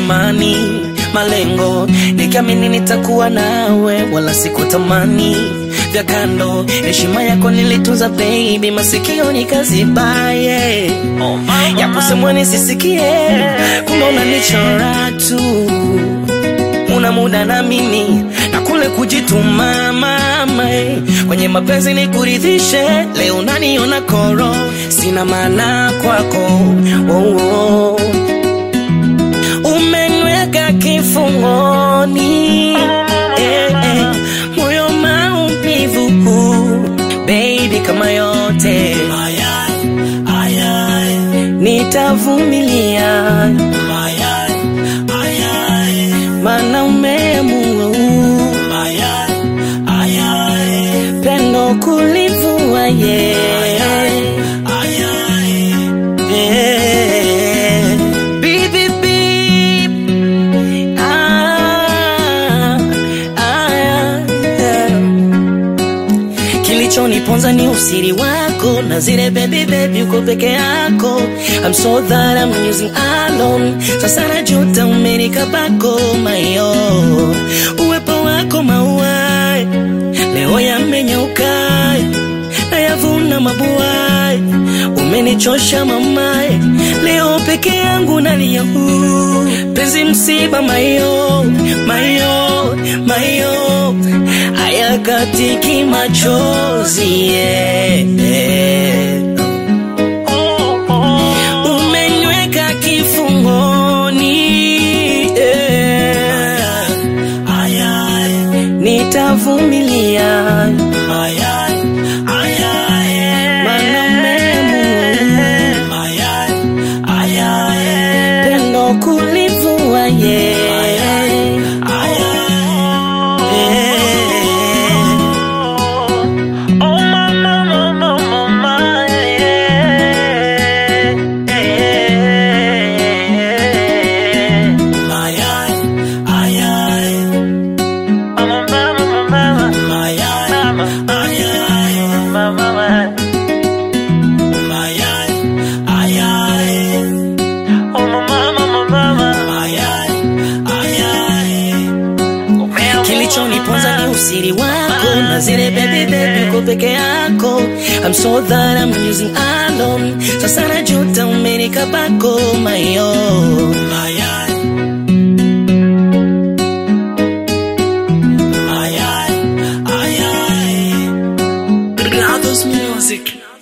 imani, malengo, nikiamini nitakuwa nawe, wala sikutamani vya kando. Heshima yako nilitunza baby, masikio nikazibaye, ya kusemwa nisisikie, kumbe unanichora tu una muda na mimi na kule kujituma mama eh. kwenye mapenzi ni kuridhishe leo naniona koro sina maana kwako oh, oh. umenweka kifungoni eh, eh. moyo maumivu baby kama yote nitavumilia mana umeamua pendo kulivua ye Yeah. Beep, beep, beep. Ah, ah, yeah. Kilichoniponza ni usiri wako na zile baby baby uko peke yako I'm so that I'm using alone Sasa najuta umenika bako mayo Uwepo wako maua Leo yamenyauka Nayavuna mabua Umenichosha mamae Leo peke yangu nalia huu Penzi msiba mayo Mayo Mayo Hayakatiki machozi yeah. Umenyweka kifungoni yeah. Nitavumilia Mana umeamua pendo kulivua ye Kilichoniponza ni usiri wako na zile baby baby uko peke yako I'm so that I'm using alone Sasa najuta umenika bako mayo Brothers music